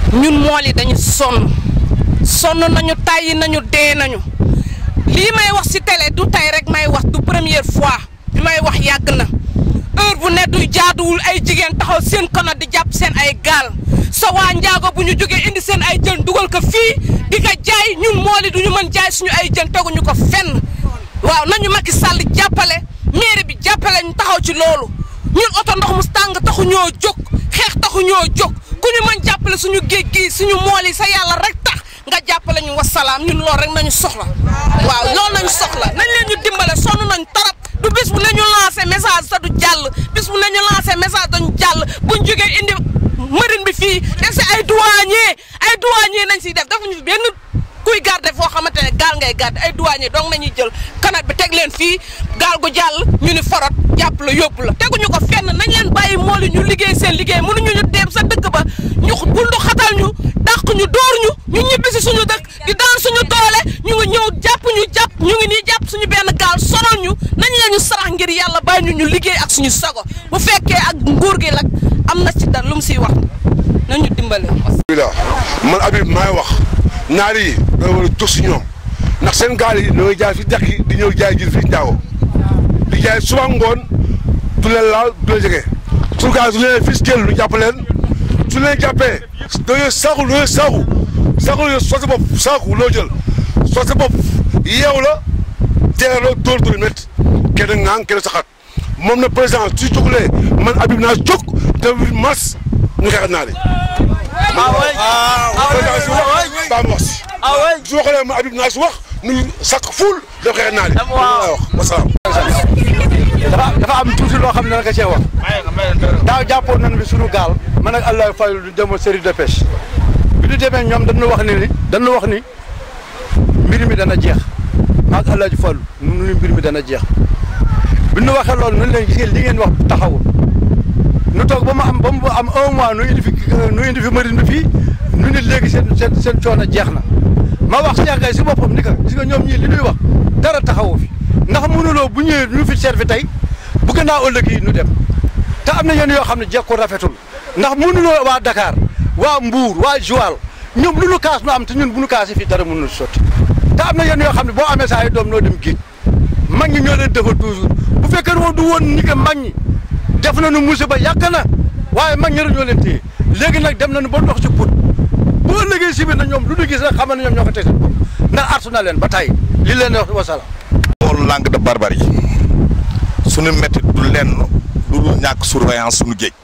ñun mool yi dañu sonn sonn nañu tàyyi nañu dee nañu lii may wax ci télé du tey rek may wax du première fois bi may wax yàgg na heure bu ne du jaaduwul ay jigéen taxaw seen kanam di jàpp seen ay gaal sa waa njaago bu ñu jógee indi seen ay jën dugal ko fii di ko jaay ñun mool yi du ñu mën jaay suñu ay jën teguñu ko fenn waaw nañu Macky Sall jàppale mairie bi jàppale ñu taxaw ci loolu ñun oto ndox mu tàng taxu ñoo jóg xeex taxu ñoo jóg ku ñu mën jàppale suñu géej gi suñu mool yi sa yàlla rek tax nga jàppale ñu wasalaam ñun loolu rek nañu soxla waaw loolu nañu soxla nañ leen ñu dimbale sonn nañ torop du bis bu nañu lancé message sa du jàll bis bu nañu lancé message dañu jàll buñ jógee indi marine bi fii def si ay douanier ay douanier nañ siy def defuñu benn kuy garde foo xamante ne gaal ngay garde ay douanier donc nañuy jël kanat bi teg leen fii gaal gu jàll ñu ni forot jàpp la yóbbu la teguñu ko fenn nañ leen bàyyi mool yi ñu liggéey seen liggéey mënuñu ñu dem sa dëkk ba ñu bundu xatal ñu dàq ñu dóor ñu ñu ñibbi si suñu dëkk di daan suñu doole ñu ngi ñëw jàpp ñu jàpp ñu ngi nii jàpp suñu benn gaal sonal ñu nañ leen ñu sarax ngir yàlla bàyyi ñu ñu liggéey ak suñu sago bu fekkee ak nguur gi nag am na ci dara lu mu siy wax nañu dimbale. alhamdulilah man Habib maay wax naar yi da war a jóg si ñoom ndax seen gaal yi ñooy jaay fi dex yi di ñëw jaay jël fii Njaago di jaay suba ngoon du leen laal du leen jege suñu gaal du leen fis jël ñu jàpp leen su leen jàppee dañoo saaku dañoo saaku saaku la soo sa bopp saaku loo jël soo sa bopp yeew la teeloo dóor dóor métti kenn ŋaan kenn saxaat moom na président su jógulee man Habib naa jóg te mars ñu xeexat naa de. ba mu wax si. su waxee ma Habib naa si wax nu sakk ful def xeexat naa de. waaw wax wasalaam. dafa dafa am tuuti loo xam ne naka cee wax daaw jàppoon nañ bi suñu gaal man ak Allah fayul du demoon série de pêche bi ñu demee ñoom dañu wax ni ni dañu wax ni mbir mi dana jeex maag Allah ji fayul nu ni mbir mi dana jeex bi ñu waxee loolu nun leen gisee li ngeen wax taxawul nu toog ba mu am ba mu am un mois nu indi fi nu indi fi marine bi fii nu nit léegi seen seen seen coono jeex na ma wax Cheikh Gaye si boppam ni ka gis nga ñoom ñii li ñuy wax dara taxawu fi ndax mënuloo bu ñëwee ñu fi servi tey bu gannaaw ëllëg yi ñu dem te am na yenn yoo xam ne jekkul rafetul ndax mënuloo waa Dakar waa Mbour waa Joal ñoom lu nu kaas nu am te ñun bu nu kaasee fii dara mënul sotti te am na yenn yoo xam ne boo amee saa ay doom noo dem géej mag ñi ñoo leen defal toujours bu fekkee ne du woon ni que mag ñi def nañu musiba yàgg na waaye mag ñi rek ñoo leen téye léegi nag dem nañu ba dox ci put boo ëllëgee si biir na ñoom lu ñu gis rek xamal ne ñoom ñoo ko teg seen bopp ndax artu na leen ba tey li leen wax wasalaam loolu langue de barbarie suñu métti du lenn lu dul ñàkk surveillance suñu géej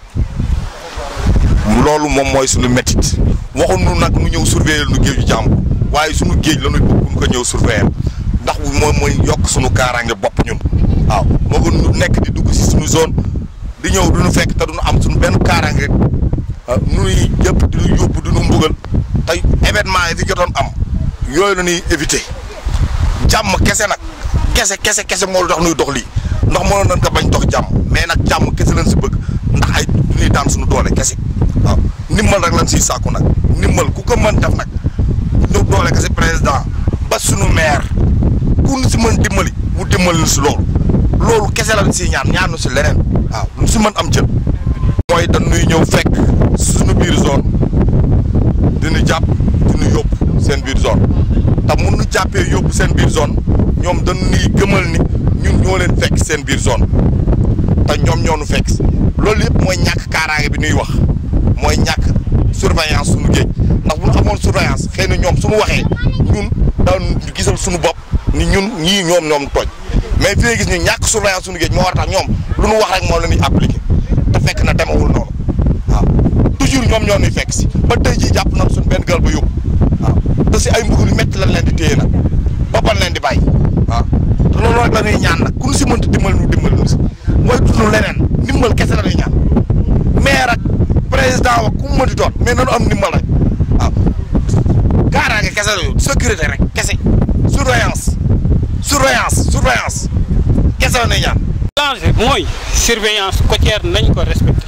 loolu moom mooy suñu méttit waxuñu nag nu ñëw surveiller nu géeju jàmbur waaye suñu géej la ñuy bëgg ko ñëw surveiller ndax moom mooy yokk suñu kaaraange bopp ñun waaw moo ko ñu nekk di dugg si suñu zone di ñëw duñu fekk te duñu am suñu benn kaaraange nuy yëpp diñu yóbbu diñu mbugal te événement yi fi jotoon am yooyu la ñuy éviter jàmm kese nag kese kese kese moo tax nuy dox lii ndax mënoon nañ ko bañ dox jàmm mais nag jàmm kese lañ si bëgg ndax ay du ñuy daan suñu doole kese waaw ndimbal rek lañ siy sàkku nag ndimbal ku ko mën def nag ñu doole kese président ba suñu maire ku ñu si mën dimbali wu dimbali ñu si loolu loolu kese lañ siy ñaan ñaanu si leneen waaw lu si mën am jël mooy dañuy ñëw fekk suñu biir zone dinu jàpp dinu yóbbu seen biir zone te mun nu jàppee yóbbu seen biir zone ñoom dañuy gëmal ni ñun ñoo leen fekk seen biir zone te ñoom ñoo nu fekk loolu yëpp mooy ñàkk kaaraange bi ñuy wax mooy ñàkk surveillance suñu géej ndax bu ñu amoon surveillance xëy na ñoom suñu waxee ñun daan gisal suñu bopp ni ñun ñii ñoom ñoom tooñ mais fi gis ni ñàkk surveillance suñu géej moo war a tax ñoom lu ñu wax rek moo la ñuy appliqué te fekk na demewul noonu waaw toujours ñoom ñoo ñuy fekk si ba tey jii jàpp nañ suñu benn gaal ba yóbbu waaw te si ay mbugul yu métti lañ leen di téye nag boppal leen di bàyyi waaw te loolu rek la ñuy ñaan nag ku ñu si mënti dimbal ñu dimbal ñu si mooy dund leneen ndimbal kese la ñuy ñaan maire ak président wa ku mu mënti doon mais nanu am ndimbal rek waaw kaaraange kese la yow sécurité rek kese surveillance surveillance surveillance kese la ñuy ñaan. danger mooy surveillance côtière nañ ko respecté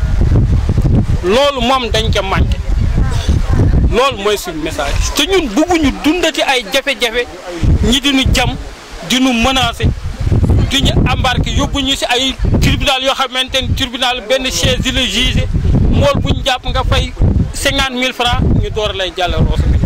loolu moom dañ ko manqué loolu mooy suñu message te ñun bugguñu dundati ay jafe-jafe ñi diñu jam diñu menacé diñu embarqué yóbbu ñu si ay tribunal yoo xamante ni tribunal benn chaise di la jugé mool bu ñu jàpp nga fay cinquante mille francs ñu door lay jàll Rosso bi